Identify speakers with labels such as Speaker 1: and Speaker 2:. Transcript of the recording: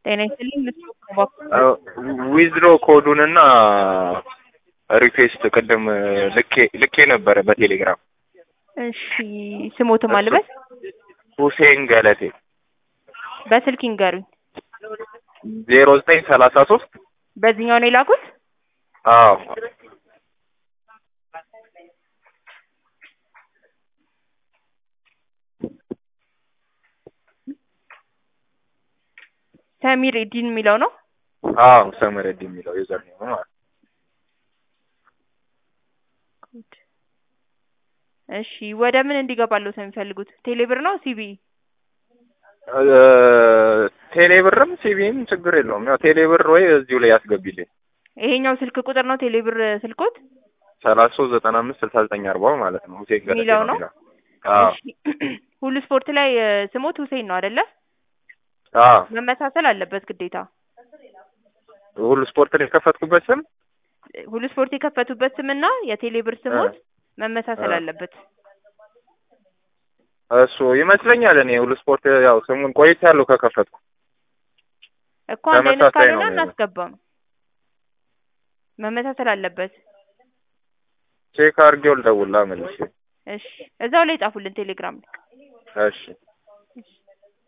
Speaker 1: ጤና ይስጥልኝ። ምስሉ
Speaker 2: ዊዝድሮ ኮዱንና ሪኩዌስት ቅድም ልኬ ልኬ ነበረ በቴሌግራም።
Speaker 1: እሺ ስሞት ማልበስ
Speaker 2: ሁሴን ገለቴ
Speaker 1: በስልክ ይንገሩኝ።
Speaker 2: ዜሮ ዘጠኝ ሰላሳ ሶስት
Speaker 1: በዚህኛው ነው የላኩት?
Speaker 2: አዎ
Speaker 1: ሰሚር ዲን የሚለው ነው።
Speaker 2: አዎ ሰመረድ የሚለው ዩዘር ነው ማለት
Speaker 1: እሺ ወደ ምን እንዲገባሉት ነው የሚፈልጉት? ቴሌብር ነው ሲቢ?
Speaker 2: ቴሌብርም ሲቢም ችግር የለውም። ያው ቴሌብር ወይ እዚሁ ላይ ያስገቢልኝ።
Speaker 1: ይሄኛው ስልክ ቁጥር ነው ቴሌብር ስልኮት
Speaker 2: ሰላሳ ሶስት ዘጠና አምስት ስልሳ ዘጠኝ አርባው ማለት ነው። ሁሴን ገለቴ
Speaker 1: የሚለው ነው?
Speaker 2: የሚለው። አዎ
Speaker 1: እሺ ሁሉ ስፖርት ላይ እ፣ ስሞት ሁሴን ነው አይደለ?
Speaker 2: አዎ
Speaker 1: መመሳሰል አለበት ግዴታ።
Speaker 2: ሁሉ ስፖርት ላይ የከፈትኩበት ስም
Speaker 1: ሁሉ ስፖርት የከፈቱበት ስምና የቴሌብር ስሞት መመሳሰል
Speaker 2: እ።
Speaker 1: አለበት።
Speaker 2: እሱ ይመስለኛል። እኔ ሁሉ ስፖርት ያው ስሙን ቆይቻለሁ ከከፈትኩ።
Speaker 1: እኮ አንድ አይነት
Speaker 2: ተመሳሳይ
Speaker 1: ካልሆነ
Speaker 2: ነው የሚሆነው።
Speaker 1: እናስገባም። መመሳሰል አለበት።
Speaker 2: ቼክ አድርጌው ልደውልላ መልሼ።
Speaker 1: እሺ እዛው ላይ ጻፉልን ቴሌግራም ላይ።
Speaker 2: እሺ